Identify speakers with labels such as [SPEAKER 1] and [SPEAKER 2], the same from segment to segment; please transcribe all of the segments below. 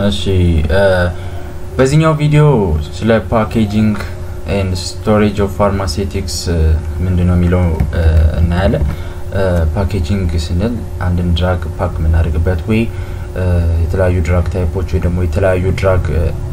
[SPEAKER 1] እሺ በዚህኛው ቪዲዮ ስለ ፓኬጂንግ ኤንድ ስቶሬጅ ኦፍ ፋርማሴቲክስ ምንድን ነው የሚለው እናያለን። ፓኬጂንግ ስንል አንድን ድራግ ፓክ የምናደርግበት ወይ የተለያዩ ድራግ ታይፖች ወይ ደግሞ የተለያዩ ድራግ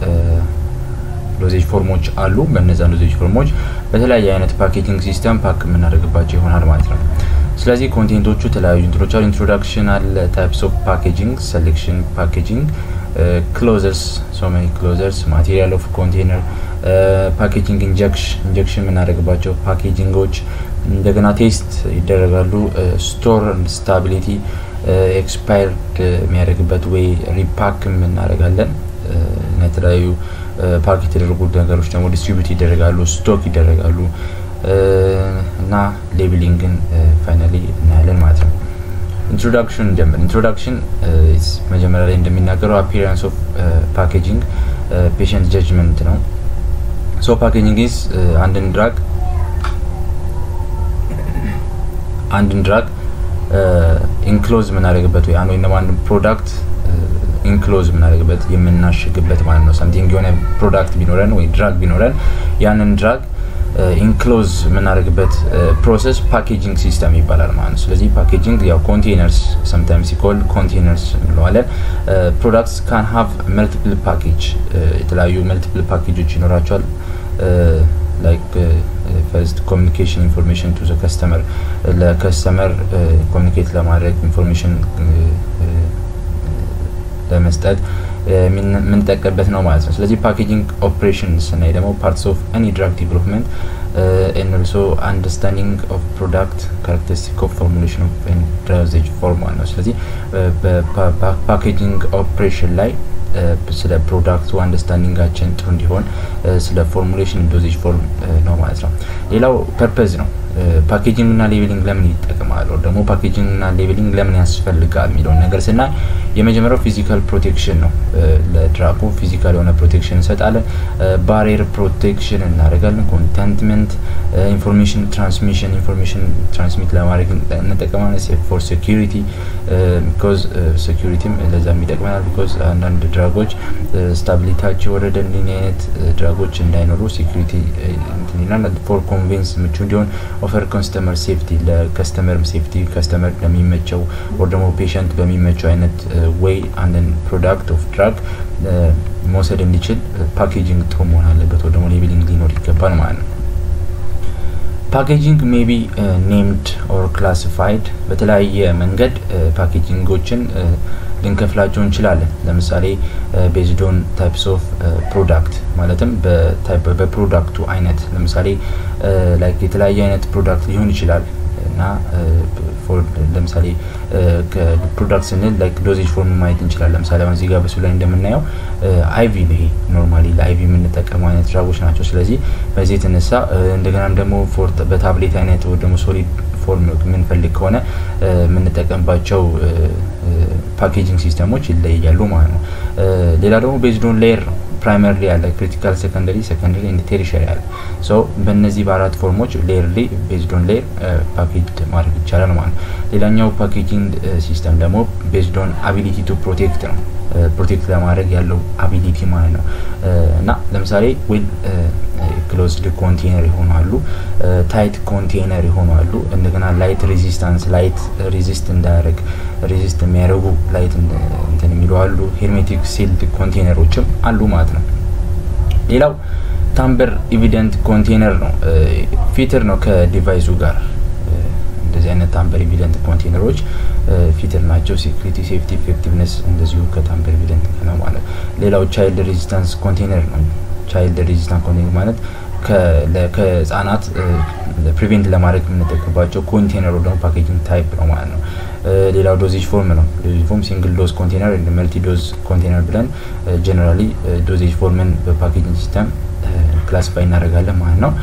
[SPEAKER 1] ዶዜጅ ፎርሞች አሉ። በእነዛ ዶዜጅ ፎርሞች በተለያየ አይነት ፓኬጂንግ ሲስተም ፓክ የምናደርግባቸው ይሆናል ማለት ነው። ስለዚህ ኮንቴንቶቹ የተለያዩ እንትኖች አሉ። ኢንትሮዳክሽን አለ፣ ታይፕስ ኦፍ ፓኬጂንግ፣ ሴሌክሽን ፓኬጂንግ፣ ክሎዘርስ ሶ ሜኒ ክሎዘርስ፣ ማቴሪያል ኦፍ ኮንቴነር፣ ፓኬጂንግ ኢንጀክሽን የምናደርግባቸው ፓኬጂንጎች እንደገና ቴስት ይደረጋሉ። ስቶር ስታቢሊቲ ኤክስፓየርድ የሚያደርግበት ወይ ሪፓክ እናደርጋለን እና የተለያዩ ፓክ የተደረጉ ነገሮች ደግሞ ዲስትሪቢዩት ይደረጋሉ፣ ስቶክ ይደረጋሉ እና ሌብሊንግን ፋይናሊ እናያለን ማለት ነው። ኢንትሮዳክሽን ጀምር። ኢንትሮዳክሽን መጀመሪያ ላይ እንደሚናገረው አፒራንስ ኦፍ ፓኬጂንግ ፔሽንት ጀጅመንት ነው። ሶ ፓኬጂንግ ኢዝ አንድን ድራግ አንድን ድራግ ኢንክሎዝ የምናደርግበት ወይ አንድ ወይም ደግሞ አንድ ፕሮዳክት ኢንክሎዝ የምናደርግበት የምናሽግበት ማለት ነው። ሳምቲንግ የሆነ ፕሮዳክት ቢኖረን ወይ ድራግ ቢኖረን ያንን ድራግ ኢንክሎዝ የምናደርግበት ፕሮሰስ ፓኬጂንግ ሲስተም ይባላል ማለት ነው። ስለዚህ ፓኬጂንግ ያው ኮንቴነርስ ሰምታይምስ ሲኮል ኮንቴነርስ እንለዋለን። ፕሮዳክትስ ካን ሃቭ መልቲፕል ፓኬጅ የተለያዩ መልቲፕል ፓኬጆች ይኖራቸዋል። ላይክ ፈርስት ኮሚኒኬሽን ኢንፎርሜሽን ቱ ከስተመር ለከስተመር ኮሚኒኬት ለማድረግ ኢንፎርሜሽን ለመስጠት የምንጠቀምበት ነው ማለት ነው። ስለዚህ ፓኬጂንግ ኦፕሬሽን ስናይ ደግሞ ፓርትስ ኦፍ ኤኒ ድራግ ዲቨሎፕመንት ኤንድ ኦልሶ አንደርስታንዲንግ ኦፍ ፕሮዳክት ካራክተሪስቲክ ኦፍ ፎርሙሌሽን ኦፍ ዶዜጅ ፎርም ነው። ስለዚህ በፓኬጂንግ ኦፕሬሽን ላይ ስለ ፕሮዳክቱ አንደርስታንዲንጋችን ጥሩ እንዲሆን ስለ ፎርሙሌሽን ዶዜጅ ፎርም ነው ማለት ነው። ሌላው ፐርፐዝ ነው። ፓኬጂንግ እና ሌቤሊንግ ለምን ይጠቅማል? ደግሞ ፓኬጂንግ እና ሌቤሊንግ ለምን ያስፈልጋል የሚለውን ነገር ስናይ የመጀመሪያው ፊዚካል ፕሮቴክሽን ነው። ለድራጉ ፊዚካል የሆነ ፕሮቴክሽን እንሰጣለን። ባሪየር ፕሮቴክሽን እናደርጋለን። ኮንተንትመንት፣ ኢንፎርሜሽን ትራንስሚሽን ኢንፎርሜሽን ትራንስሚት ለማድረግ እንጠቀማለን። ፎር ሴኪሪቲ ቢኮዝ ሴኪሪቲም ለዛም ይጠቅመናል። ቢኮዝ አንዳንድ ድራጎች ስታቢሊታቸው ወረደ እንዲህ አይነት ድራጎች እንዳይኖሩ ሴኪሪቲ እንትን ይላል። ፎር ኮንቬንስ ምቹ እንዲሆን ኦፈር ከስተመር ሴፍቲ ለከስተመርም ሴፍቲ ከስተመር ለሚመቸው ወር ደግሞ ፔሸንት በሚመቸው አይነት ወይ አንድን ፕሮዳክት ኦፍ ድራግ መውሰድ እንዲችል ፓኬጂንግ ጥሩ መሆን አለበት፣ ወይ ደግሞ ሌቤሊንግ ሊኖር ይገባል ማለት ነው። ፓኬጂንግ ሜቢ ኔምድ ኦር ክላሲፋይድ በተለያየ መንገድ ፓኬጂንጎችን ልንከፍላቸው እንችላለን። ለምሳሌ ቤዝዶን ታይፕስ ኦፍ ፕሮዳክት ማለትም በፕሮዳክቱ አይነት ለምሳሌ ላይክ የተለያየ አይነት ፕሮዳክት ሊሆን ይችላል እና ለምሳሌ ፕሮዳክት ስንል ላይክ ዶዜጅ ፎርም ማየት እንችላለን። ለምሳሌ አሁን እዚህ ጋር በሱ ላይ እንደምናየው አይቪ ነው። ይሄ ኖርማሊ ለአይቪ የምንጠቀመው አይነት ድራጎች ናቸው። ስለዚህ በዚህ የተነሳ እንደገናም ደግሞ በታብሌት አይነት ወይ ደግሞ ሶሊድ ፎርም የምንፈልግ ከሆነ የምንጠቀምባቸው ፓኬጂንግ ሲስተሞች ይለያሉ ማለት ነው። ሌላ ደግሞ ቤዝዶን ሌየር ነው። ፕራይመሪ ያለ ክሪቲካል ሰከንደሪ ሰከንደሪ ኤንድ ቴሪሸሪ ያለ ሶ በእነዚህ በአራት ፎርሞች ሌየርሊ ቤዝዶን ሌየር ፓኬጅ ማድረግ ይቻላል ማለት ነው። ሌላኛው ፓኬጂንግ ሲስተም ደግሞ ቤዝዶን አቢሊቲ ቱ ፕሮቴክት ነው። ፕሮቴክት ለማድረግ ያለው አቢሊቲ ማለት ነው እና ለምሳሌ ዌል ክሎዝድ ኮንቴነር የሆኑ አሉ፣ ታይት ኮንቴነር የሆኑ አሉ። እንደገና ላይት ሬዚስታንስ ላይት ሬዚስት እንዳያደርግ ሬዚስት የሚያደርጉ ላይት እንትን የሚሉ አሉ። ሄርሜቲክ ሲልድ ኮንቴነሮችም አሉ ማለት ነው። ሌላው ታምበር ኢቪደንት ኮንቴነር ነው። ፊትር ነው ከዲቫይሱ ጋር እንደዚህ አይነት ታምበር ኢቪደንት ኮንቴነሮች ፊትር ናቸው። ሴኩሪቲ፣ ሴፍቲ፣ ኢፌክቲቭነስ እንደዚሁ ከታምበር ኢቪደንት ነው ማለት። ሌላው ቻይልድ ሬዚስታንስ ኮንቴነር ነው። ቻይልድ ሬዚስታንስ ኮንቴነር ማለት ከህጻናት ፕሪቬንት ለማድረግ የምንጠቀምባቸው ኮንቴነሩ ደግሞ ፓኬጂንግ ታይፕ ነው ማለት ነው። ሌላው ዶዜጅ ፎርም ነው። ዶዜጅ ፎርም ሲንግል ዶዝ ኮንቴነር መልቲ ዶዝ ኮንቴነር ብለን ጀነራሊ ዶዜጅ ፎርምን በፓኬጂንግ ሲስተም ክላሲፋይ እናደርጋለን ማለት ነው።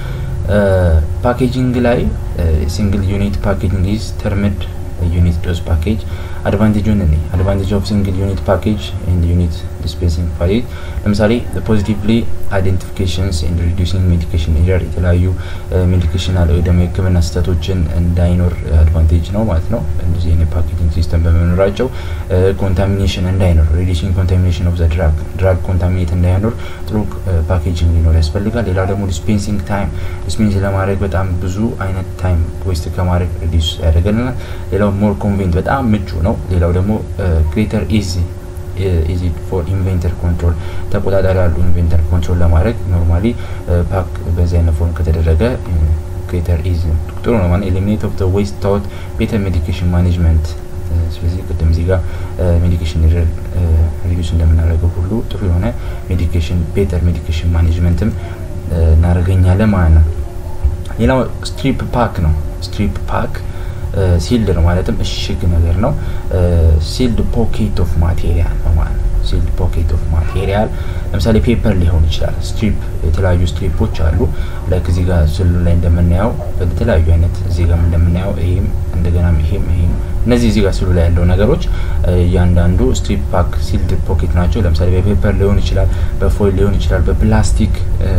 [SPEAKER 1] ፓኬጂንግ ላይ ሲንግል ዩኒት ፓኬጂንግ ኢዝ ተርምድ ዩኒት ዶዝ ፓኬጅ አድቫንቴጁን እኔ አድቫንቴጅ ኦፍ ሲንግል ዩኒት ፓኬጅ ኤንድ ዩኒት ዲስፔንሲንግ ፓኬጅ ለምሳሌ ፖዚቲቭሊ አይዴንቲፊኬሽንስ ኤንድ ሪዲዩሲንግ ሜዲኬሽን ኤረር የተለያዩ ሜዲኬሽናል ወይ ደግሞ የህክምና ስህተቶችን እንዳይኖር አድቫንቴጅ ነው ማለት ነው። እንደዚህ አይነት ፓኬጂንግ ሲስተም በመኖራቸው ኮንታሚኔሽን እንዳይኖር ሪዲዩሲንግ ኮንታሚኔሽን ኦፍ ዘ ድራግ ድራግ ኮንታሚኔት እንዳይኖር ጥሩ ፓኬጂንግ ሊኖር ያስፈልጋል። ሌላው ደግሞ ዲስፔንሲንግ ታይም ዲስፔንስ ለማድረግ በጣም ብዙ አይነት ታይም ዌስት ከማድረግ ሪዲዩስ ያደርገልናል። ሌላው ሞር ኮንቬንት በጣም ምቹ ነው። ሌላው ደግሞ ግሬተር ኢዚ ኢዚ ፎር ኢንቬንተር ኮንትሮል ተቆጣጣሪ ያሉ ኢንቬንተር ኮንትሮል ለማድረግ ኖርማሊ ፓክ በዚህ አይነት ፎርም ከተደረገ ግሬተር ኢዚ ጥሩ ነው ማለት ኤሊሚኔት ኦፍ ዌስት ታውት ቤተር ሜዲኬሽን ማኔጅመንት ስለዚህ ቅድም እዚህ ጋር ሜዲኬሽን ሪዲዩስ እንደምናደርገው ሁሉ ጥሩ የሆነ ሜዲኬሽን ቤተር ሜዲኬሽን ማኔጅመንትም እናደርገኛለን ማለት ነው። ሌላው ስትሪፕ ፓክ ነው። ስትሪፕ ፓክ ሲልድ ነው ማለትም እሽግ ነገር ነው። ሲልድ ፖኬት ኦፍ ማቴሪያል ነው ማለት ነው። ሲልድ ፖኬት ኦፍ ማቴሪያል ለምሳሌ ፔፐር ሊሆን ይችላል። ስትሪፕ የተለያዩ ስትሪፖች አሉ። ላይክ እዚህ ጋር ስሉ ላይ እንደምናየው በተለያዩ አይነት እዚህ ጋር እንደምናየው ይሄም እንደገና ይሄም ይሄም እነዚህ እዚህ ጋር ስሉ ላይ ያለው ነገሮች እያንዳንዱ ስትሪፕ ፓክ ሲልድ ፖኬት ናቸው። ለምሳሌ በፔፐር ሊሆን ይችላል፣ በፎይል ሊሆን ይችላል፣ በፕላስቲክ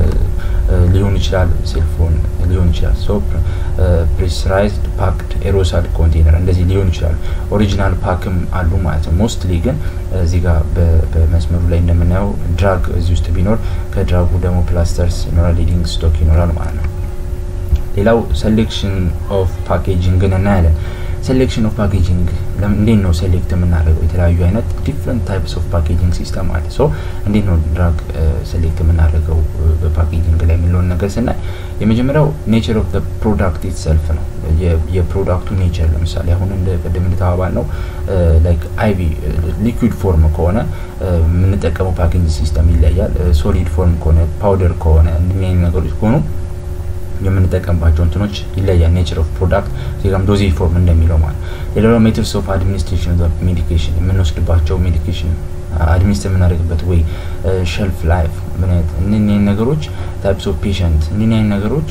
[SPEAKER 1] ሊሆን ይችላል፣ ሴልፎን ሊሆን ይችላል። ሶ ፕሬስራይዝድ ፓክድ ኤሮሳል ኮንቴነር እንደዚህ ሊሆን ይችላሉ። ኦሪጂናል ፓክም አሉ ማለት ነው። ሞስትሊ ግን እዚህ ጋር በመስመሩ ላይ እንደምናየው ድራግ እዚህ ውስጥ ቢኖር ከድራጉ ደግሞ ፕላስተርስ ይኖራል፣ ሊዲንግ ስቶክ ይኖራል ማለት ነው። ሌላው ሴሌክሽን ኦፍ ፓኬጂንግን እናያለን። ሴሌክሽን ኦፍ ፓኬጂንግ እንዴት ነው ሴሌክት የምናደርገው? የተለያዩ አይነት ዲፍረንት ታይፕስ ኦፍ ፓኬጂንግ ሲስተም አለ። ሶ እንዴት ነው ድራግ ሴሌክት የምናደርገው በፓኬጂንግ ላይ የሚለውን ነገር ስናይ የመጀመሪያው ኔቸር ኦፍ ፕሮዳክት ኢትሰልፍ ነው። የፕሮዳክቱ ኔቸር ለምሳሌ አሁን እንደ ቅድም እንደተባባል ነው ላይክ አይቪ ሊኩዊድ ፎርም ከሆነ የምንጠቀመው ፓኬጂንግ ሲስተም ይለያል። ሶሊድ ፎርም ከሆነ ፓውደር ከሆነ እንዲህ ነገሮች ከሆኑ የምንጠቀምባቸው እንትኖች ይለያል። ኔቸር ኦፍ ፕሮዳክት ዜጋም ዶዜ ፎርም እንደሚለው ማለት ሌላው ሜትርስ ኦፍ አድሚኒስትሬሽን ሜዲኬሽን የምንወስድባቸው ሜዲኬሽን አድሚኒስትር የምናደርግበት ወይ ሸልፍ ላይፍ ምን አይነት እነኚህ ነገሮች ታይፕስ ኦፍ ፔሸንት እነኚህ አይነት ነገሮች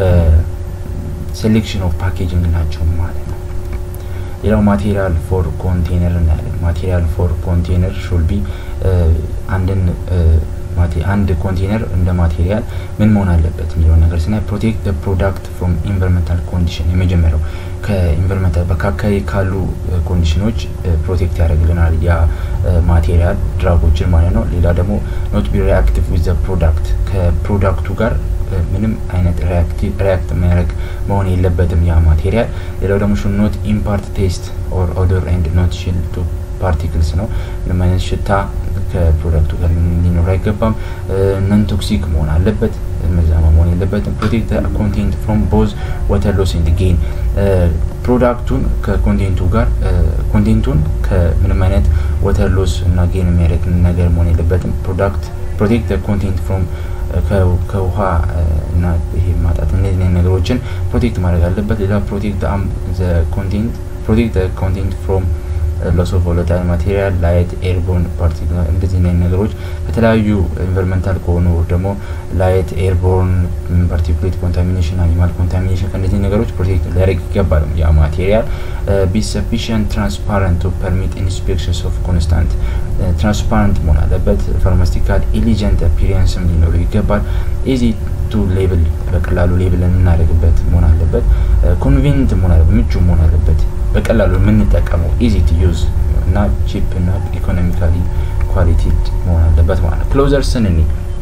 [SPEAKER 1] ሴሌክሽን ኦፍ ፓኬጂንግ ናቸው ማለት ነው። ሌላው ማቴሪያል ፎር ኮንቴነር እናያለን። ማቴሪያል ፎር ኮንቴነር ሹል ቢ አንድን አንድ ኮንቴነር እንደ ማቴሪያል ምን መሆን አለበት የሚለውን ነገር ስናይ ፕሮቴክት ፕሮዳክት ፍሮም ኢንቫይሮንመንታል ኮንዲሽን የመጀመሪያው ከኢንቫይሮንመንታል በአካባቢ ካሉ ኮንዲሽኖች ፕሮቴክት ያደርግልናል ያ ማቴሪያል ድራጎችን ማለት ነው። ሌላ ደግሞ ኖት ቢ ሪአክቲቭ ዊዝ ዘ ፕሮዳክት ከፕሮዳክቱ ጋር ምንም አይነት ሪያክት የሚያደርግ መሆን የለበትም ያ ማቴሪያል። ሌላው ደግሞ ሹድ ኖት ኢምፓርት ቴስት ኦር ኦዶር ኤንድ ኖት ሺል ቱ ፓርቲክልስ ነው። ምንም አይነት ሽታ ከፕሮዳክቱ ጋር ሊኖር አይገባም። ነን ቶክሲክ መሆን አለበት። መዛማ መሆን የለበትም። ፕሮቴክት ኮንቴንት ፍሮም ቦዝ ወተር ሎስ ኤንድ ጌን ፕሮዳክቱን ከኮንቴንቱ ጋር ኮንቴንቱን ከምንም አይነት ወተር ሎስ እና ጌን የሚያደርግ ነገር መሆን የለበትም። ፕሮዳክት ፕሮቴክት ኮንቴንት ፍሮም ከውሃ እና ይሄ ማጣት እነዚህ ነገሮችን ፕሮቴክት ማድረግ አለበት። ሌላ ፕሮቴክት ኮንቴንት ፕሮቴክት ኮንቴንት ፍሮም ሎስ ኦፍ ቮለታይል ማቴሪያል ላይት ኤርቦርን ፓርቲክል እንደዚህ አይነት ነገሮች ከተለያዩ ኢንቫይሮንመንታል ከሆኑ ደግሞ ላይት ኤርቦርን ፓርቲኩሌት ኮንታሚኔሽን አኒማል ኮንታሚኔሽን ከእነዚህ ነገሮች ፕሮቴክት ሊያደርግ ይገባል። ያ ማቴሪያል ቢ ሰፊሽንት ትራንስፓረንት ቱ ፐርሚት ኢንስፔክሽንስ ኦፍ ኮንስታንት ትራንስፓረንት መሆን አለበት። ፋርማስቲካል ኢሊጀንት አፒሪያንስም ሊኖረው ይገባል። ኢዚ ቱ ሌብል በቀላሉ ሌብል የምናደርግበት መሆን አለበት። ኮንቬኒንት መሆን አለበት። ምቹ መሆን አለበት። በቀላሉ የምንጠቀመው ኢዚ ቱ ዩዝ እና ቺፕ እና ኢኮኖሚካሊ ኳሊቲ መሆን አለበት ማለት ነው። ክሎዘርስን እኒ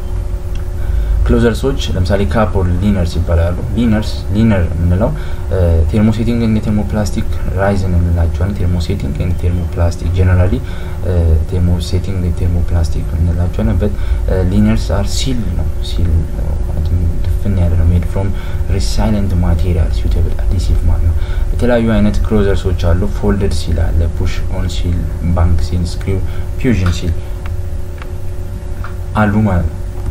[SPEAKER 1] ክሎዘርሶች ለምሳሌ ካፕ ኦር ሊነርስ ይባላሉ። ሊነርስ ሊነር የምንለው ቴርሞሴቲንግ እንደ ቴርሞፕላስቲክ ራይዝን እንላቸዋለን። ቴርሞሴቲንግ እንደ ቴርሞፕላስቲክ ጀነራሊ ቴርሞሴቲንግ እንደ ቴርሞፕላስቲክ እንላቸዋለን። በት ሊነርስ አር ሲል ነው ሲል ድፍን ያለ ነው። ሜድ ፍሮም ሪሳይለንት ማቴሪያል suitable አዲሲቭ ማለት ነው። የተለያዩ አይነት ክሎዘርሶች አሉ። ፎልደድ ሲል አለ፣ ፑሽ ኦን ሲል፣ ባንክ ሲል፣ ስክሪው ፊውዥን ሲል አሉ ማለት ነው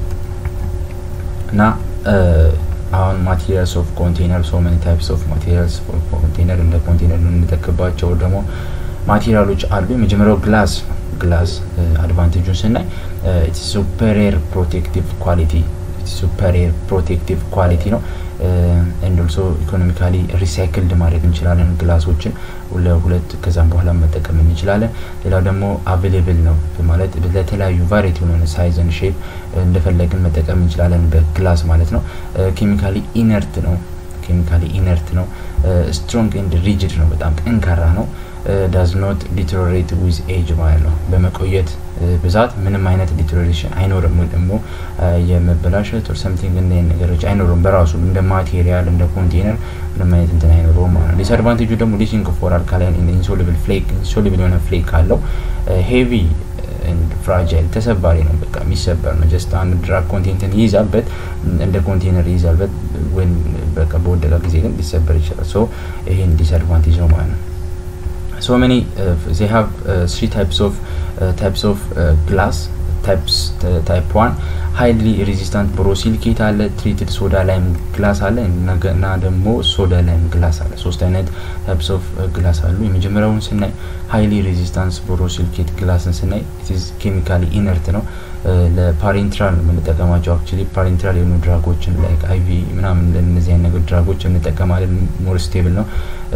[SPEAKER 1] እና አሁን ማቴሪያልስ ኦፍ ኮንቴነር ሶ መኒ ታይፕስ ኦፍ ማቴሪያልስ ኦፍ ኮንቴነር እንደ ኮንቴነር የምንጠቀምባቸው ደግሞ ማቴሪያሎች አሉ። የመጀመሪያው ግላስ ግላስ አድቫንቴጁን ስናይ ሱፐሪየር ፕሮቴክቲቭ ኳሊቲ ሱፐሪየር ፕሮቴክቲቭ ኳሊቲ ነው። ኤንድ ኦልሶ ኢኮኖሚካሊ ሪሳይክልድ ማድረግ እንችላለን ግላሶችን ለሁለት ከዛም በኋላ መጠቀም እንችላለን። ሌላው ደግሞ አቬሌብል ነው ማለት ለተለያዩ ቫሪቲ የሆነ ሳይዝን ሼፕ እንደፈለግን መጠቀም እንችላለን በግላስ ማለት ነው። ኬሚካሊ ኢነርት ነው ኬሚካሊ ኢነርት ነው። ስትሮንግ ኤንድ ሪጅድ ነው። በጣም ጠንካራ ነው። ዳዝ ኖት ዲቴሮሬት ዊዝ ኤጅ ማለት ነው። በመቆየት ብዛት ምንም አይነት ዲቴሮሬሽን አይኖርም፣ ወይ ደግሞ የመበላሸት ኦር ሰምቲንግ እንደ ነገሮች አይኖሩም። በራሱ እንደ ማቴሪያል እንደ ኮንቴነር ምንም አይነት እንትን አይኖረውም ማለት ነው። ዲስአድቫንቴጁ ደግሞ ሊሲንግ ፎር አልካላይን ኢንሶሉብል ፍሌክ ኢንሶሉብል የሆነ ፍሌክ አለው። ሄቪ ፍራጃይል ተሰባሪ ነው። በቃ የሚሰበር ነው። ጀስት አንድ ድራግ ኮንቴንትን ይይዛል በት እንደ ኮንቴነር ይይዛል በት ወይም በቃ በወደቀ ጊዜ ግን ሊሰበር ይችላል። ሶ ይሄን ዲስአድቫንቴጅ ነው ማለት ነው። so many uh, they have uh, three types of uh, types of uh, glass types uh, type 1 ሃይሊ ሬዚስታንት ቦሮሲሊኬት አለ ትሪትድ ሶዳ ላይም ግላስ አለ እና ደግሞ ሶዳ ላይም ግላስ አለ ሶስት አይነት ታይፕስ ኦፍ ግላስ አሉ የመጀመሪያውን ስናይ ሃይሊ ሬዚስታንስ ቦሮሲሊኬት ግላስን ስናይ ኢትዝ ኬሚካሊ ኢነርት ነው ለፓሬንትራል የምንጠቀማቸው አክቹሊ ፓሬንትራል የሆኑ ድራጎችን ላይክ አይቪ ምናምን እነዚህ አይነት ነገር ድራጎች እንጠቀማለን ሞር ስቴብል ነው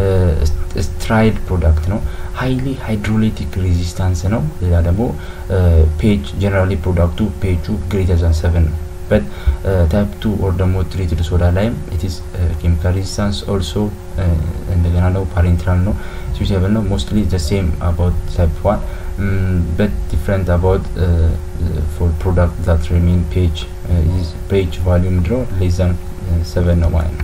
[SPEAKER 1] ስትራይድ ፕሮዳክት ነው ሀይሊ ሃይድሮሌቲክ ሬዚስታንስ ነው ሌላ ደግሞ ፔጅ ጀነራሊ ፕሮዳክቱ ፔጁ ግሬተር ዛን ሰቨን ነው በት ታይፕ ቱ ኦር ደግሞ ትሪትድ ሶዳ ላይም ኢትስ ኬሚካል ሬዚስታንስ ኦልሶ እንደገና ደግሞ ፓሬንትራል ነው ስዊቴብል ነው ሞስትሊ ዘ ሴም አባውት ታይፕ ዋን በት ዲፍረንት አባውት ፎር ፕሮዳክት ዛት ሪሜን ፔጅ ፔጅ ቫሊዩ ምድረው ሌስ ዛን ሰቨን ነው ማለት ነው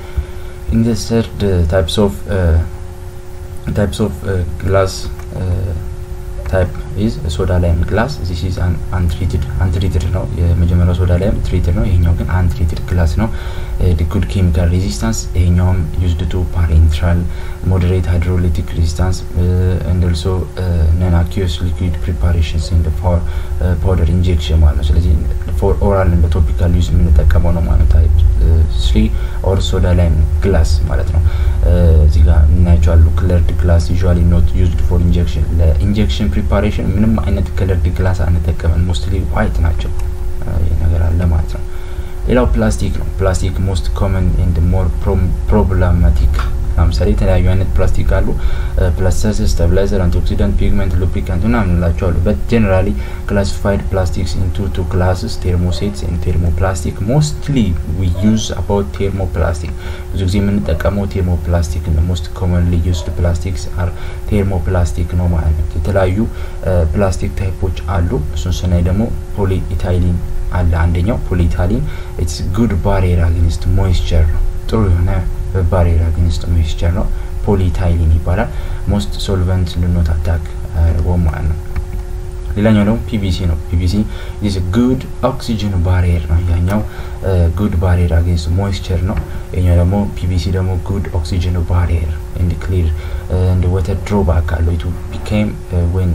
[SPEAKER 1] in the third uh, types of uh, types of uh, glass uh, type is soda lime glass this is an untreated untreated ነው የመጀመሪያው ሶዳ ላይም ትሪትድ ነው ይሄኛው ግን untreated ግላስ ነው good chemical resistance ይሄኛውም used to parenteral moderate hydrolytic resistance uh, and also uh, non aqueous liquid preparations in the for uh, powder injection ማለት ነው ስለዚህ ፎር ኦራል እንደ ቶፒካል ዩዝ የምንጠቀመው ነው ማለት ታይፕ ስሪ ኦር ሶዳ ላይም ግላስ ማለት ነው እዚህ ጋር እናያቸዋሉ ክለርድ ግላስ ዩዥዋሊ ኖት ዩዝድ ፎር ኢንጀክሽን ለኢንጀክሽን ፕሪፓሬሽን ምንም አይነት ክለርድ ግላስ አንጠቀመን ሞስትሊ ዋይት ናቸው ይህ ነገር አለ ማለት ነው ሌላው ፕላስቲክ ነው ፕላስቲክ ሞስት ኮመን ኤንድ ሞር ፕሮብላማቲክ ለምሳሌ የተለያዩ አይነት ፕላስቲክ አሉ ፕላስተርስ ስታብላይዘር አንቲኦክሲዳንት ፒግመንት ሉብሪካንት ምናምን እንላቸው አሉ በት ጀነራሊ ክላሲፋይድ ፕላስቲክስ ኢንቱ ቱ ክላስስ ቴርሞሴትስ ኤንድ ቴርሞፕላስቲክ ሞስትሊ ዊ ዩዝ አባውት ቴርሞፕላስቲክ ብዙ ጊዜ የምንጠቀመው ቴርሞፕላስቲክ ነው ሞስት ኮመንሊ ዩዝድ ፕላስቲክስ አር ቴርሞፕላስቲክ ነው ማለት ነው የተለያዩ ፕላስቲክ ታይፖች አሉ እሱን ስናይ ደግሞ ፖሊ ኢታይሊን አለ አንደኛው ፖሊኢታሊን ኢትስ ጉድ ባሪየር አጌንስት ሞይስቸር ነው ጥሩ የሆነ ባሪየር አጌንስት ሞይስቸር ነው ፖሊታይሊን ይባላል ሞስት ሶልቨንት ልኖት አታክ አያደርገውም ማለት ነው ሌላኛው ደግሞ ፒቪሲ ነው ፒቪሲ ኢዝ ጉድ ኦክሲጅን ባሪየር ነው ያኛው ጉድ ባሪየር አጌንስት ሞይስቸር ነው የኛው ደግሞ ፒቪሲ ደግሞ ጉድ ኦክሲጅን ባሪየር ኤንድ ክሊር እንደ ወተር ድሮባክ አለው ኢቱ ቢካም ወን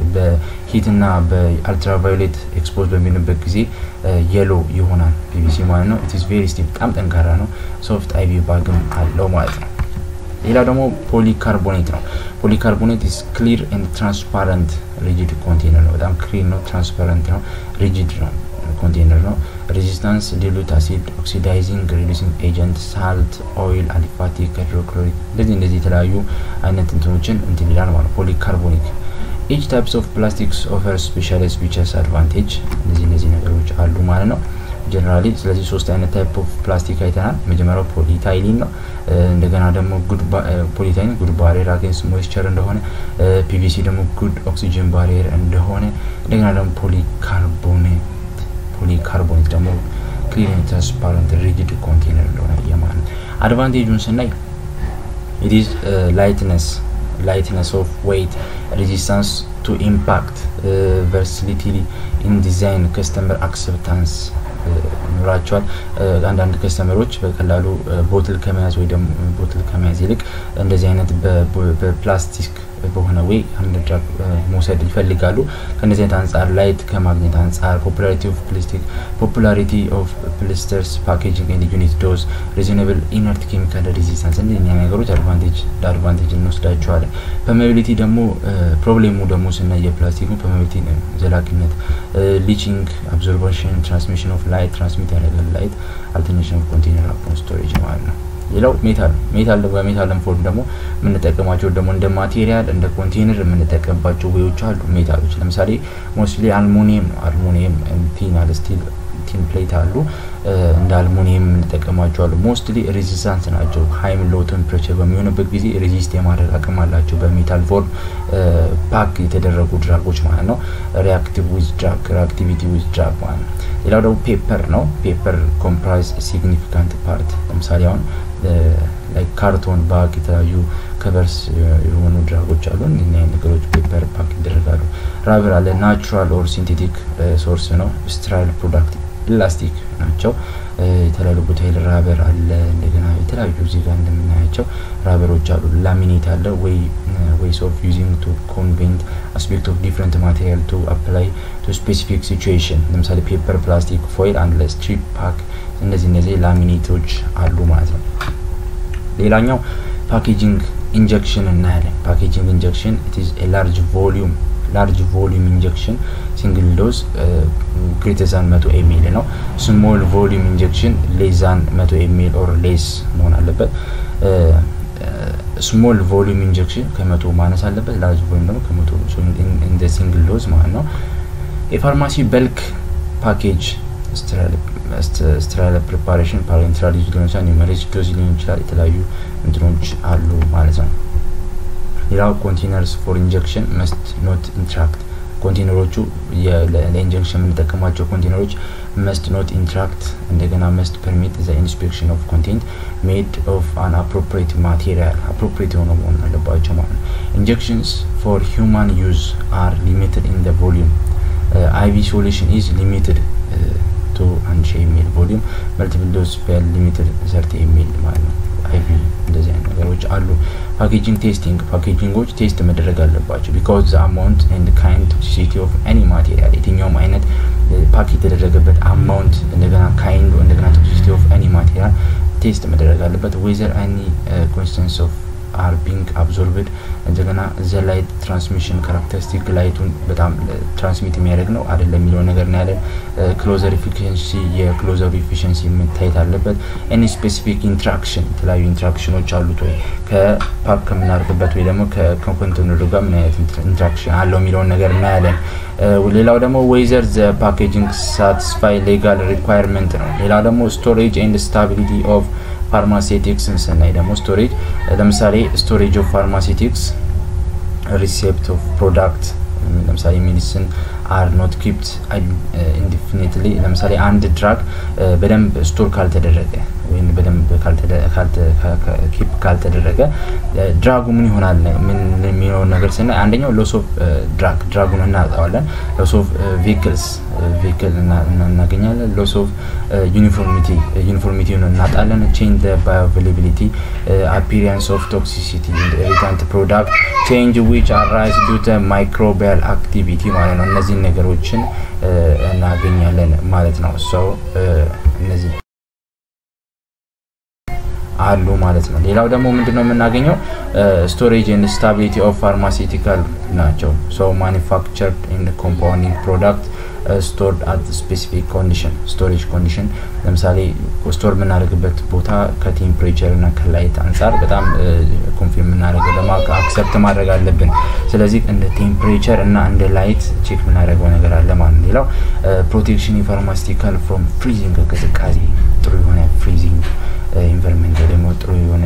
[SPEAKER 1] በሂት ና በአልትራቫዮሌት ኤክስፖዝ በሚሆንበት ጊዜ የሎ ይሆናል ፒቪሲ ማለት ነው ኢትስ ቬሪ ስቲፍ በጣም ጠንካራ ነው ሶፍት አይቪ ባግም አለው ማለት ነው ሌላ ደግሞ ፖሊካርቦኔት ነው ፖሊካርቦኔት ኢስ ክሊር ኤንድ ትራንስፓረንት ሪጂድ ኮንቴነር ነው በጣም ክሊር ነው ትራንስፓረንት ነው ሪጂድ ነው ኮንቴነር ነው ሬዚስታንስ ዲሉት አሲድ ኦክሲዳይዚንግ ሪዲሲንግ ኤጀንት ሳልት ኦይል አሊፋቲክ ሃይድሮክሎሪክ እንደዚህ እንደዚህ የተለያዩ አይነት እንትኖችን እንትን ይላል ማለት ፖሊካርቦኒክ ኢች ታይፕስ ኦፍ ፕላስቲክስ ኦፈር ስፔሻሊስት ፊቸርስ አድቫንቴጅ እነዚህ እነዚህ ነገሮች አሉ ማለት ነው ጀነራሊ ስለዚህ ሶስት አይነት ታይፕ ኦፍ ፕላስቲክ አይተናል መጀመሪያው ፖሊታይሊን ነው እንደገና ደግሞ ፖሊታይሊን ጉድ ባሪየር አጌንስት ሞይስቸር እንደሆነ ፒቪሲ ደግሞ ጉድ ኦክሲጅን ባሪየር እንደሆነ እንደገና ደግሞ ፖሊካርቦኔት ፖሊካርቦኔት ደግሞ ክሊን ትራንስፓረንት ሪጅድ ኮንቴነር እንደሆነ የማለት አድቫንቴጁን ስናይ ኢትዝ ላይትነስ lightness of weight resistance to impact uh, versatility in design customer acceptance ይኖራቸዋል አንዳንድ ከስተመሮች በቀላሉ ቦትል ከመያዝ ወይ ደግሞ ቦትል ከመያዝ ይልቅ እንደዚህ አይነት በፕላስቲክ በሆነ ወይ አንድ ድራግ መውሰድ ይፈልጋሉ። ከነዚህ አይነት አንጻር ላይት ከማግኘት አንጻር ፖፑላሪቲ ኦፍ ፕላስቲክ ፖፑላሪቲ ኦፍ ፕሊስተርስ ፓኬጂንግ ኤንድ ዩኒት ዶዝ ሪዝናብል ኢነርት ኬሚካል ሬዚስታንስ እንደኛ ነገሮች አድቫንቴጅ ለአድቫንቴጅ እንወስዳቸዋለን። ፐርሜቢሊቲ ደግሞ ፕሮብሌሙ ደግሞ ስናይ የፕላስቲኩ ፐርሜቢሊቲ ዘላቂነት፣ ሊቺንግ፣ አብዞርባሽን፣ ትራንስሚሽን ኦፍ ላይት ትራንስሚት ያደርጋል ላይት፣ አልተርኔሽን ኦፍ ኮንቴነር አፖን ስቶሬጅ ማለት ነው። ሌላው ሜታል ሜታል በሜታልን ፎርም ደግሞ የምንጠቀማቸው ደግሞ እንደ ማቴሪያል እንደ ኮንቴነር የምንጠቀምባቸው ዌዎች አሉ። ሜታሎች ለምሳሌ ሞስትሊ አልሙኒየም ነው። አልሙኒየም ቲን አለ ስቲል ቲን ፕሌት አሉ እንደ አልሙኒየም የምንጠቀማቸው አሉ። ሞስትሊ ሬዚስታንስ ናቸው። ሀይም ሎ ቴምፕሬቸር በሚሆንበት ጊዜ ሬዚስት የማድረግ አቅም አላቸው። በሜታል ፎርም ፓክ የተደረጉ ድራጎች ማለት ነው። ሪአክቲቭ ዊዝ ድራግ ሪአክቲቪቲ ዊዝ ድራግ ማለት ነው። ሌላው ደግሞ ፔፐር ነው። ፔፐር ኮምፕራይዝ ሲግኒፊካንት ፓርት ለምሳሌ አሁን ላይ ካርቶን ባግ የተለያዩ ከቨርስ የሆኑ ድራጎች አሉ። እኛ ነገሮች ፔፐር ፓክ ይደረጋሉ። ራበር አለ ናቹራል ኦር ሲንቴቲክ ሶርስ ነው። ስትራይል ፕሮዳክት ኢላስቲክ ናቸው። የተለያዩ ቦታ ራበር አለ። እንደገና የተለያዩ እዚህ ጋር እንደምናያቸው ራበሮች አሉ። ላሚኔት አለ ወይ ዌይስ ኦፍ ዩዚንግ ቱ ኮንቬንት አስፔክት ኦፍ ዲፍረንት ማቴሪያል ቱ አፕላይ ቱ ስፔሲፊክ ሲቹዌሽን ለምሳሌ ፔፐር፣ ፕላስቲክ፣ ፎይል አንድ ላይ ስትሪፕ ፓክ እነዚህ እነዚህ ላሚኔቶች አሉ ማለት ነው። ሌላኛው ፓኬጂንግ ኢንጀክሽን እናያለን። ፓኬጂንግ ኢንጀክሽን ኢዝ ኤ ላርጅ ቮሊዩም ላርጅ ቮሊዩም ኢንጀክሽን ሲንግል ዶዝ ግሬተር ዛን መቶ ኤሚል ነው። ስሞል ቮሊዩም ኢንጀክሽን ሌስ ዛን መቶ ኤሚል ኦር ሌስ መሆን አለበት። ስሞል ቮሊዩም ኢንጀክሽን ከመቶ ማነስ አለበት። ላርጅ ቮሊዩም ደግሞ ከመቶ እንደ ሲንግል ዶዝ ማለት ነው። የፋርማሲ በልክ ፓኬጅ ስትራይል ፕሪፓሬሽን ፓሬንትራል ዩዝ ሊሆን ይችላል፣ ኒውመሬጅ ዶዝ ሊሆን ይችላል። የተለያዩ እንትኖች አሉ ማለት ነው። ሌላው ኮንቴነርስ ፎር ኢንጀክሽን መስት ኖት ኢንትራክት ኮንቴነሮቹ ለኢንጀክሽን የምንጠቀማቸው ኮንቴነሮች መስት ኖት ኢንትራክት እንደገና መስት ፐርሚት ዘ ኢንስፔክሽን ኦፍ ኮንቴንት ሜድ ኦፍ አን አፕሮፕሪት ማቴሪያል አፕሮፕሪት የሆነ መሆን አለባቸው ማለት ነው። ኢንጀክሽንስ ፎር ሂውማን ዩዝ አር ሊሚትድ ኢን ደ ቮሊዩም አይቪ ሶሉሽን ኢዝ ሊሚትድ ቱ አንድ ሺህ የሚል ቮሊዩም መልቲፕል ዶዝ ፔር ሊሚትድ ሰርቲ የሚል ማለት ነው። አይቪ እንደዚህ አይነት ነገሮች አሉ። ፓኬጂንግ ቴስቲንግ ፓኬጂንጎች ቴስት መደረግ አለባቸው። ቢካዝ ዘ አማውንት ኤንድ ካይንድ ቶክሲሲቲ ኦፍ ኤኒ ማቴሪያል የትኛውም አይነት ፓክ የተደረገበት አማውንት እንደገና ካይንዱ እንደገና ቶክሲሲቲ ኦፍ ኤኒ ማቴሪያል ቴስት መደረግ አለበት። ዌዘር ኤኒ ኮንስተንስ ኦፍ አር ቢንግ አብዞርብድ እንደገና ዘ ላይት ትራንስሚሽን ካራክተሪስቲክ ላይቱን በጣም ትራንስሚት የሚያደርግ ነው አይደለም የሚለውን ነገር ነው ያለን። ክሎዘር ኢፊሽንሲ የክሎዘሩ ኢፊሽንሲ መታየት አለበት። ኤኒ ስፔሲፊክ ኢንትራክሽን የተለያዩ ኢንትራክሽኖች አሉት ወይ ከፓክ ከምናደርግበት ወይ ደግሞ ከኮንቴነሩ ጋር ምን አይነት ኢንትራክሽን አለው የሚለውን ነገር እናያለን። ሌላው ደግሞ ዌዘር ዘ ፓኬጂንግ ሳቲስፋይ ሌጋል ሪኳየርመንት ነው። ሌላው ደግሞ ስቶሬጅ ኤንድ ስታቢሊቲ ኦፍ ፋርማሴቲክስን ስናይ ደግሞ ስቶሬጅ ለምሳሌ ስቶሬጅ ኦፍ ፋርማሴቲክስ ሪሴፕት ኦፍ ፕሮዳክት ለምሳሌ ሜዲሲን አር ኖት ኪፕት ኢንዲፊኒትሊ ለምሳሌ አንድ ድራግ በደንብ ስቶር ካልተደረገ ወይም በደንብ ኪፕ ካልተደረገ ድራጉ ምን ይሆናል ምን የሚለውን ነገር ስናይ አንደኛው ሎስ ኦፍ ድራግ ድራጉን እናጣዋለን። ሎስ ኦፍ ቬክልስ ቬክል እናገኛለን። ሎስ ኦፍ ዩኒፎርሚቲ ዩኒፎርሚቲውን እናጣለን። ቼንጅ ባዮአቬላቢሊቲ አፒሪያንስ ኦፍ ቶክሲሲቲ ኢሪታንት ፕሮዳክት ቼንጅ ዊች አራይዝ ዱተ ማይክሮቢያል አክቲቪቲ ማለት ነው። እነዚህን ነገሮችን እናገኛለን ማለት ነው። ሰው እነዚህ አሉ ማለት ነው። ሌላው ደግሞ ምንድነው የምናገኘው ስቶሬጅ ኤንድ ስታቢሊቲ ኦፍ ፋርማሲቲካል ናቸው። ሶ ማኒፋክቸርድ ኤንድ ኮምፓውንዲንግ ፕሮዳክት ስቶርድ አት ስፔሲፊክ ኮንዲሽን ስቶሬጅ ኮንዲሽን ለምሳሌ ስቶር የምናደርግበት ቦታ ከቴምፕሬቸር እና ከላይት አንጻር በጣም ኮንፊርም የምናደርገው ደግሞ አክሰፕት ማድረግ አለብን። ስለዚህ እንደ ቴምፕሬቸር እና እንደ ላይት ቼክ የምናደርገው ነገር አለ ማለት ነው። ሌላው ፕሮቴክሽን የፋርማሲቲካል ፍሮም ፍሪዚንግ ቅዝቃዜ ጥሩ የሆነ ፍሪዚንግ ኢንቫይሮንመንት ደግሞ ጥሩ የሆነ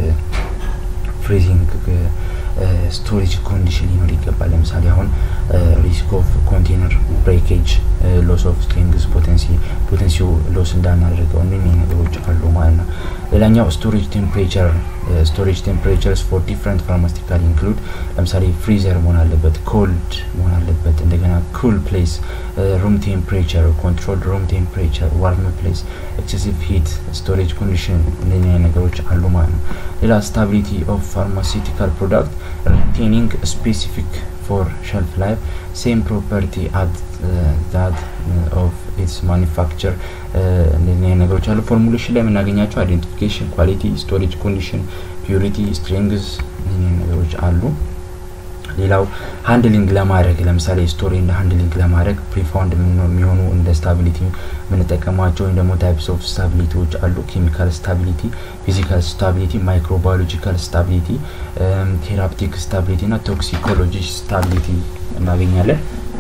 [SPEAKER 1] ፍሪዚንግ ስቶሬጅ ኮንዲሽን ሊኖር ይገባል። ለምሳሌ አሁን ሪስክ ኦፍ ኮንቴነር ብሬኬጅ፣ ሎስ ኦፍ ስትሪንግስ ፖቴንሲ ፖቴንሲው ሎስ እንዳናደርገው እነኚህ ነገሮች አሉ ማለት ነው። ሌላኛው ስቶሬጅ ቴምፕሬቸር ስቶሬጅ ቴምፕሬቸርስ ፎር ዲፍረንት ፋርማስቲካል ኢንክሉድ ለምሳሌ ፍሪዘር መሆን አለበት፣ ኮልድ መሆን አለበት፣ እንደገና እንደገና ኩል ፕሌስ ሩም ቴምፕሬቸር ኮንትሮል ሩም ቴምፕሬቸር ዋርም ፕሌስ ኤክሴሲቭ ሂት ስቶሬጅ ኮንዲሽን እንደኛ ነገሮች አሉ ማለት ነው ሌላ ስታቢሊቲ ኦፍ ፋርማሲውቲካል ፕሮዳክት ሪቴኒንግ ስፔሲፊክ ፎር ሸልፍ ላይፍ ሴም ፕሮፐርቲ አት ዛት ኦፍ ኢትስ ማኒፋክቸር እንደዚህ አይነት ነገሮች አሉ ፎርሙሌሽን ላይ የምናገኛቸው አይዴንቲፊኬሽን ኳሊቲ ስቶሬጅ ኮንዲሽን ፒዩሪቲ ስትሪንግስ ነገሮች አሉ ሌላው ሃንድሊንግ ለማድረግ ለምሳሌ ስቶሪ እንደ ሃንድሊንግ ለማድረግ ፕሪፋውንድ የሚሆኑ እንደ ስታቢሊቲ የምንጠቀማቸው ወይም ደግሞ ታይፕስ ኦፍ ስታቢሊቲዎች አሉ ኬሚካል ስታቢሊቲ ፊዚካል ስታቢሊቲ ማይክሮባዮሎጂካል ስታቢሊቲ ቴራፕቲክ ስታቢሊቲ እና ቶክሲኮሎጂ ስታቢሊቲ እናገኛለን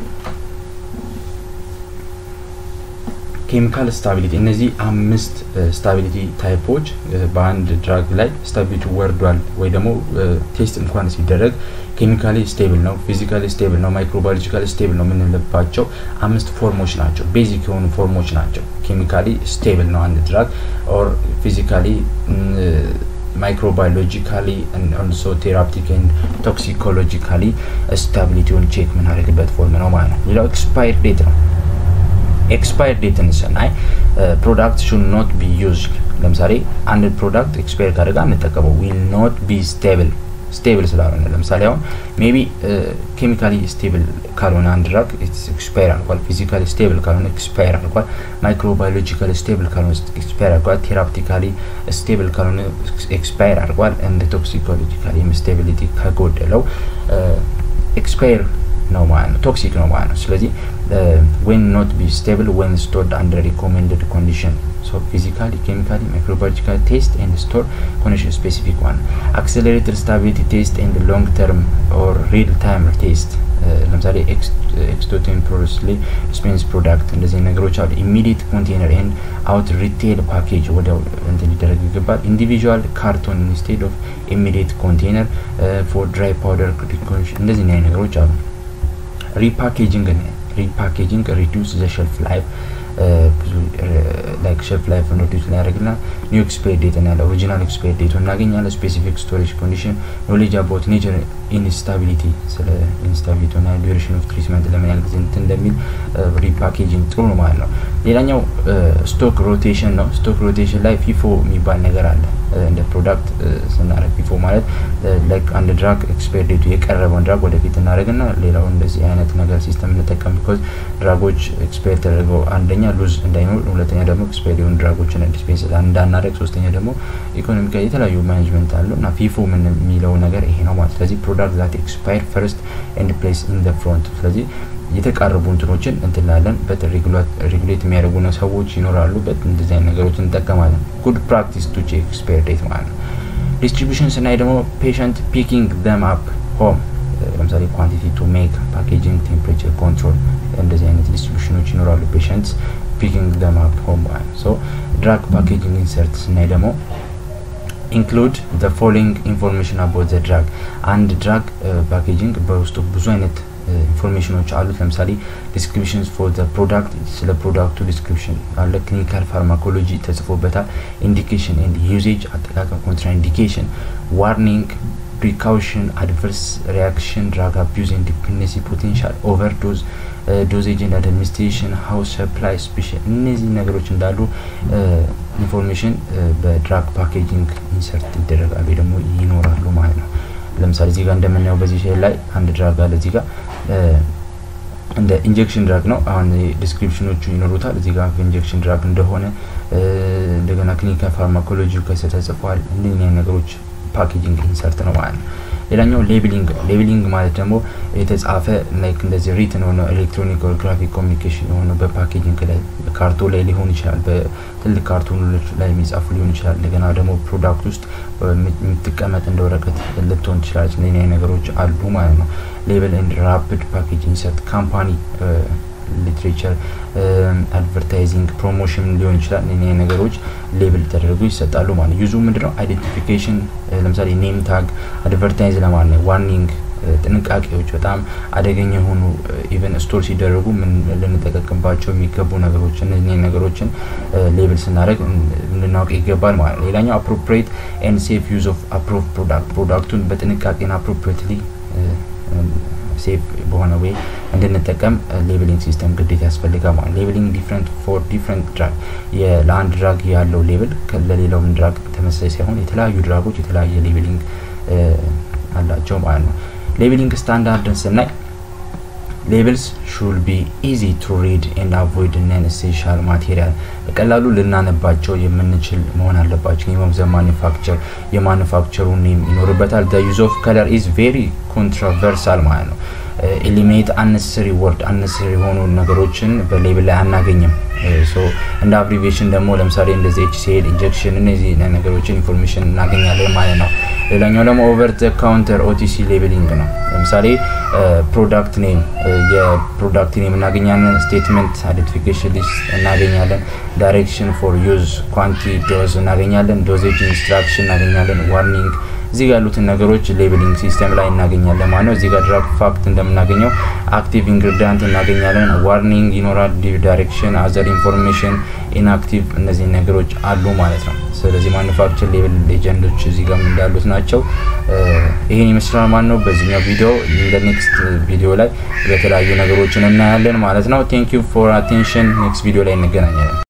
[SPEAKER 1] ኬሚካል ስታቢሊቲ እነዚህ አምስት ስታቢሊቲ ታይፖች በአንድ ድራግ ላይ ስታቢሊቲ ወርዷል ወይ ደግሞ ቴስት እንኳን ሲደረግ ኬሚካሊ ስቴብል ነው ፊዚካሊ ስቴብል ነው ማይክሮባዮሎጂካሊ ስቴብል ነው የምንልባቸው አምስት ፎርሞች ናቸው ቤዚክ የሆኑ ፎርሞች ናቸው ኬሚካሊ ስቴብል ነው አንድ ድራግ ኦር ፊዚካሊ ማይክሮባዮሎጂካሊ ኦልሶ ቴራፕቲክ ኤንድ ቶክሲኮሎጂካሊ ስታቢሊቲውን ቼክ የምናደርግበት ፎርም ነው ማለት ነው ሌላው ኤክስፓየር ዴት ነው ኤክስፓየር ዴትን ስናይ ፕሮዳክት ሹድ ኖት ቢ ዩዝድ ለምሳሌ አንድ ፕሮዳክት ኤክስፓየር ካደረገ አንጠቀመው ዊል ኖት ቢ ስቴብል ስቴብል ስላልሆነ ለምሳሌ አሁን ሜቢ ኬሚካሊ ስቴብል ካልሆነ አንድ ድራግ ኤክስፓየር አድርጓል ፊዚካሊ ስቴብል ካልሆነ ኤክስፓየር አድርጓል ማይክሮባዮሎጂካሊ ስቴብል ካልሆነ ኤክስፓየር አድርጓል ቴራፕቲካሊ ስቴብል ካልሆነ ኤክስፓየር አድርጓል እንደ ቶክሲኮሎጂካሊ ስቴቢሊቲ ከጎደለው ኤክስፓየር ነው ማለት ነው ቶክሲክ ነው ማለት ነው ስለዚህ ዌን ኖት ቢ ስቴብል ዌን ስቶርድ አንደር ሪኮሜንድድ ኮንዲሽን ሶ ፊዚካሊ ኬሚካሊ ማይክሮባዮሎጂካል ቴስት ኤንድ ስቶር ኮንዲሽን ስፔሲፊክ ዋን አክሰለሬትድ ስታቢሊቲ ቴስት ኤንድ ሎንግ ተርም ኦር ሪል ታይም ቴስት ለምሳሌ ኤክስቶቴምፖረስሊ ዲስፔንስ ፕሮዳክት እንደዚህ ነገሮች አሉ ኢሚዲየት ኮንቴነር ኤንድ አውት ሪቴል ፓኬጅ ወዲያው እንትን ሊደረግ ይገባል ኢንዲቪዥዋል ካርቶን ኢንስቴድ ኦፍ ኢሚዲየት ኮንቴነር ፎር ድራይ ፓውደር እንደዚህ አይነት ነገሮች አሉ ሪፓኬጂንግ ሪፓኬጂንግ ሪዲዩስ ዘ ሸልፍ ላይፍ ብዙ ላይክ ሸልፍ ላይፍ ሪዲዩስ ሊያደርግና ኒው ኤክስፓየር ዴት ያለ ኦሪጂናል ኤክስፓየር ዴቱ እናገኛለን ስፔሲፊክ ስቶሬጅ ኮንዲሽን ኖሌጅ አባውት ኔቸር ኢንስታቢሊቲ ስለ ኢንስታቢሊቲ ና ዱሬሽን ኦፍ ትሪትመንት ለምን ያህል ጊዜ እንትን እንደሚል ሪፓኬጂንግ ጥሩ ነው ማለት ነው ሌላኛው ስቶክ ሮቴሽን ነው ስቶክ ሮቴሽን ላይ ፊፎ የሚባል ነገር አለ እንደ ፕሮዳክት ስናደረግ ፊፎ ማለት ላይክ አንድ ድራግ ኤክስፓየር ዴቱ የቀረበውን ድራግ ወደፊት እናደረግና ሌላው እንደዚህ አይነት ነገር ሲስተም እንጠቀም ቢኮዝ ድራጎች ኤክስፓየር ተደርገው አንደኛ ሉዝ እንዳይኖር ሁለተኛ ደግሞ ኤክስፓየር የሆኑ ድራጎችን ዲስፔንስ እንዳናደረግ ሶስተኛ ደግሞ ኢኮኖሚካ የተለያዩ ማኔጅመንት አሉ እና ፊፎ ምን የሚለው ነገር ይሄ ነው ማለት ስለዚህ ፕሮዳክት ዛት ኤክስፓየር ፈርስት ኤንድ ፕሌስ ኢን ደ ፍሮንት ስለዚህ የተቃረቡ እንትኖችን እንትላለን በት ሬጉሌት የሚያደርጉ ሰዎች ይኖራሉ በት እንደዚህ አይነት ነገሮችን እንጠቀማለን ጉድ ፕራክቲስ ቱ ቼክ ኤክስፓየር ዴት ማለት ነው ዲስትሪቢሽን ስናይ ደግሞ ፔሸንት ፒኪንግ ደም አፕ ሆም ለምሳሌ ኳንቲቲ ቱ ሜክ ፓኬጂንግ ቴምፕሬቸር ኮንትሮል እንደዚህ አይነት ዲስትሪቢሽኖች ይኖራሉ ፔሸንት ፒኪንግ ደም አፕ ሆም ማለት ሶ ድራግ ፓኬጂንግ ኢንሰርት ስናይ ደግሞ ኢንክሉድ ዘ ፎሎዊንግ ኢንፎርሜሽን አባውት ዘ ድራግ አንድ ድራግ ፓኬጂንግ በውስጡ ብዙ አይነት ኢንፎርሜሽኖች አሉት ለምሳሌ ዲስክሪፕሽን ፎር ዘ ፕሮዳክት ስለ ፕሮዳክቱ ዲስክሪፕሽን አለ ክሊኒካል ፋርማኮሎጂ ተጽፎበታል ኢንዲኬሽን ኤንድ ዩዜጅ አጠቃቀም ኮንትራ ኢንዲኬሽን ዋርኒንግ ፕሪካውሽን አድቨርስ ሪያክሽን ድራግ አቢዩዝ ኤንድ ዲፔንደንሲ ፖቴንሻል ኦቨርዶዝ ዶዜጅ ኤንድ አድሚኒስትሬሽን ሀውስ ሰፕላይ ስፔሻል እነዚህ ነገሮች እንዳሉ ኢንፎርሜሽን በድራግ ፓኬጂንግ ኢንሰርት ይደረጋሉ ደግሞ ይኖራሉ ማለት ነው ለምሳሌ እዚህ ጋር እንደምናየው በዚህ ሼል ላይ አንድ ድራግ አለ እዚህ ጋር እንደ ኢንጀክሽን ድራግ ነው አሁን ዲስክሪፕሽኖቹ ይኖሩታል እዚህ ጋር ኢንጀክሽን ድራግ እንደሆነ እንደገና ክሊኒካል ፋርማኮሎጂ ከሰ ተጽፏል እንደዚህ ነገሮች ፓኬጂንግ ኢንሰርት ነው ማለት ነው ሌላኛው ሌብሊንግ ሌብሊንግ ማለት ደግሞ የተጻፈ ላይክ እንደዚህ ሪትን የሆነ ኤሌክትሮኒክ ኦር ግራፊክ ኮሚኒኬሽን የሆነ በፓኬጂንግ ላይ ካርቶን ላይ ሊሆን ይችላል በትልቅ ካርቶኖች ላይ የሚጻፉ ሊሆን ይችላል እንደገና ደግሞ ፕሮዳክት ውስጥ የምትቀመጥ እንደ ወረቀት ልትሆን ትችላለች እነዚህ ነገሮች አሉ ማለት ነው ሌብል ኤንድ ራፒድ ፓኬጅ ኢንሰርት ካምፓኒ ሊትሬቸር አድቨርታይዚንግ ፕሮሞሽን ሊሆን ይችላል እኔ ነገሮች ሌብል ተደርጎ ይሰጣሉ ማለት ዩዙ ምንድነው አይዴንቲፊኬሽን ለምሳሌ ኔም ታግ አድቨርታይዝ ለማለት ነው ዋርኒንግ ጥንቃቄዎች በጣም አደገኛ የሆኑ ኢቨን ስቶር ሲደረጉ ምን ልንጠቀቅባቸው የሚገቡ ነገሮች እነዚህ ነገሮችን ሌብል ስናደረግ ልናውቅ ይገባል ማለት ነው ሌላኛው አፕሮፕሬት ኤንድ ሴፍ ዩዝ ኦፍ አፕሮቭ ፕሮዳክት ፕሮዳክቱን በጥንቃቄና አፕሮፕሬትሊ ሴፍ በሆነ ወይ እንድንጠቀም ሌብሊንግ ሲስተም ግዴታ ያስፈልጋል ማለት ሌብሊንግ ዲፍረንት ፎር ዲፍረንት ድራግ ለአንድ ድራግ ያለው ሌብል ለሌላውም ድራግ ተመሳሳይ ሳይሆን የተለያዩ ድራጎች የተለያየ ሌብሊንግ አላቸው ማለት ነው። ሌብሊንግ ስታንዳርድን ስናይ ሌብልስ ሹል ቢ ኢዚ ቱ ሪድ ኤንድ አቮይድ ነን ኤሴንሻል ማቴሪያል በቀላሉ ልናነባቸው የምንችል መሆን አለባቸው። ኔም ኦፍ ዘ ማኒፋክቸር የማኒፋክቸሩ ኔም ይኖርበታል። ዘ ዩዝ ኦፍ ከለር ኢዝ ቬሪ ኮንትሮቨርሳል ማለት ነው። ኤሊሚኔት አነሰሪ ወርድ አነሰሪ የሆኑ ነገሮችን በሌብል ላይ አናገኝም። እንደ አብሪቬሽን ደግሞ ለምሳሌ እንደዚህ ኤችሲኤል ኢንጀክሽን እነዚህ ነገሮችን ኢንፎርሜሽን እናገኛለን ማለት ነው። ሌላኛው ደግሞ ኦቨር ዘ ካውንተር ኦቲሲ ሌብሊንግ ነው። ለምሳሌ ፕሮዳክት ኔም የፕሮዳክት ኔም እናገኛለን። ስቴትመንት አይደንቲፊኬሽን ሊስት እናገኛለን። ዳይሬክሽን ፎር ዩዝ ኳንቲ ዶዝ እናገኛለን። ዶዜጅ ኢንስትራክሽን እናገኛለን። ዋርኒንግ እዚህ ጋር ያሉትን ነገሮች ሌብሊንግ ሲስተም ላይ እናገኛለን ማለት ነው። እዚህ ጋር ድራግ ፋክት እንደምናገኘው አክቲቭ ኢንግሪዲያንት እናገኛለን። ዋርኒንግ ይኖራል። ዳይሬክሽን፣ አዘር ኢንፎርሜሽን፣ ኢንአክቲቭ እነዚህ ነገሮች አሉ ማለት ነው። ስለዚህ ማኑፋክቸር ሌብል ሌጀንዶች እዚህ ጋር እንዳሉት ናቸው። ይሄን ይመስላል ማለት ነው። በዚህኛው ቪዲዮ እንደ ኔክስት ቪዲዮ ላይ በተለያዩ ነገሮችን እናያለን ማለት ነው። ቴንክ ዩ ፎር አቴንሽን። ኔክስት ቪዲዮ ላይ እንገናኛለን።